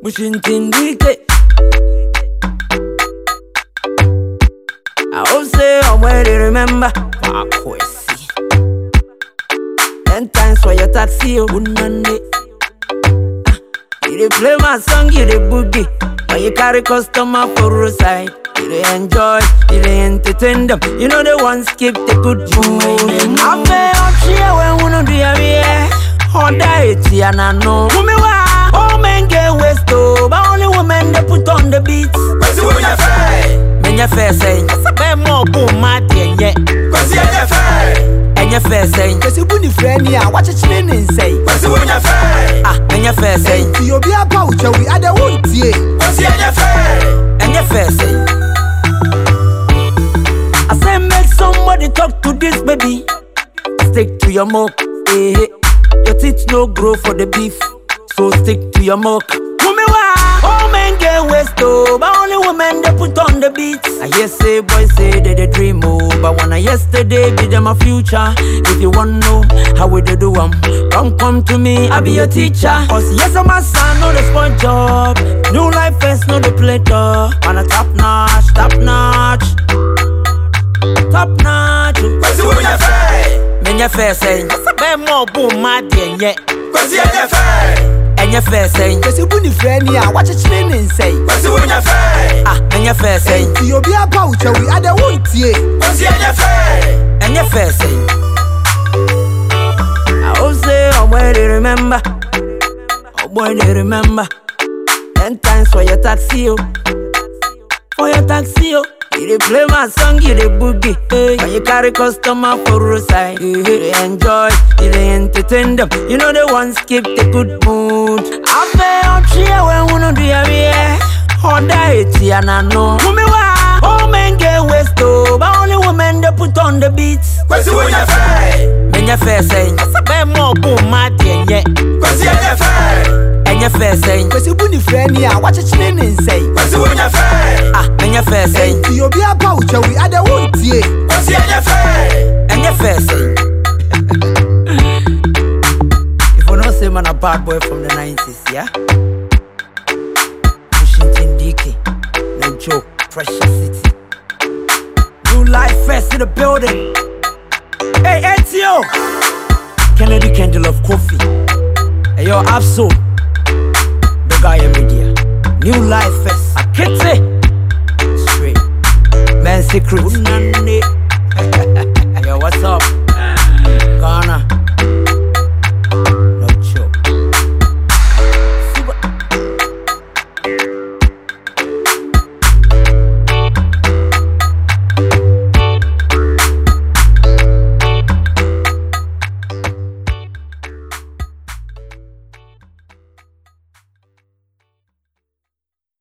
Mushintindike. I hope say I'm where they remember. Pakwesi. Ten times for your taxi, you wouldn't You dey play my song, you dey boogie. When you carry customer for roadside, you dey enjoy, you dey entertain them. You know the ones keep the good mood. I feel up here when we no do ya yeah. Honda eti and I know. Women wa, all men get waste oh, but only women they put on the beats. Kwasi wo nya fɛ. Men ya fair saying, bẹ́ẹ̀ mọ̀ bó má tiẹ̀ yẹ. Kwasi ɛnyɛ fɛ. Ẹ̀yẹ fair saying, kɛse bu ne frɛ ni a wakyekyere ne nsɛe Kwasi wo nya fɛ. ah, ẹ̀yẹ fair saying, nti obi apa wo kyɛwi adɛ wontie Kwasi ɛnyɛ fɛ. ẹ̀yẹ fair saying. I say make somebody talk to this baby. Stick to your milk, eh? eh. Your teeth no grow for the beef, so stick to your milk. Women why? All men get waste oh, but only women they put on the beats. I hear say boys say they they dream oh, but when I yesterday be them a future. If you want know how we they do 'em, come come to me, I be your teacher. Cause yes I'm a son, no the sport job. New life first, no the play door. On a top notch, top notch, top notch. Kwasi wo nya fɛ. Men ya fair saying, bẹ́ẹ̀ mọ̀ bó má diẹ̀ yẹ. Kwasi ɛnyɛ fɛ. Ẹ̀yẹ fair saying, kɛse bu ne frɛ ni a wakyekyere ne nsɛe Kwasi wo nya fɛ. ah, ẹ̀yẹ fair saying. nti obi apa wo kyɛwi adɛ wontie Kwasi ɛnyɛ fɛ. and your face saying I hope say oh boy they remember Oh boy they remember Ten times for your taxi oh For your taxi oh You dey play my song, you dey boogie hey. When you carry customer for roadside You dey enjoy, you dey entertain them You know the ones keep the good mood I feel out here when we no do ya yeah Honda eti and I know Women why? All men get waste oh But only women they put on the beats Kwasi wo nya fɛ. Men ya fair saying, bẹ́ẹ̀ mọ̀ bó má tiẹ̀ yẹ. Kwasi ɛnyɛ fɛ. Ẹ̀yẹ fair saying, kɛse bu ne frɛ ni a wakyekyere ne nsɛe Kwasi wo nya fɛ. ah, ẹ̀yẹ fair saying, nti obi apa wo kyɛwi adɛ wontie Kwasi ɛnyɛ fɛ. ẹ̀yẹ fair saying. If you don't say man a bad boy from the 90s, yeah? Washington DK, no joke, pressure city. New life first in the building. Hey, ATO! Kennedy Candle of Coffee. Hey, yo, Absol. The guy in media. New life first. Akete. Straight. Man secret. yo, what's up?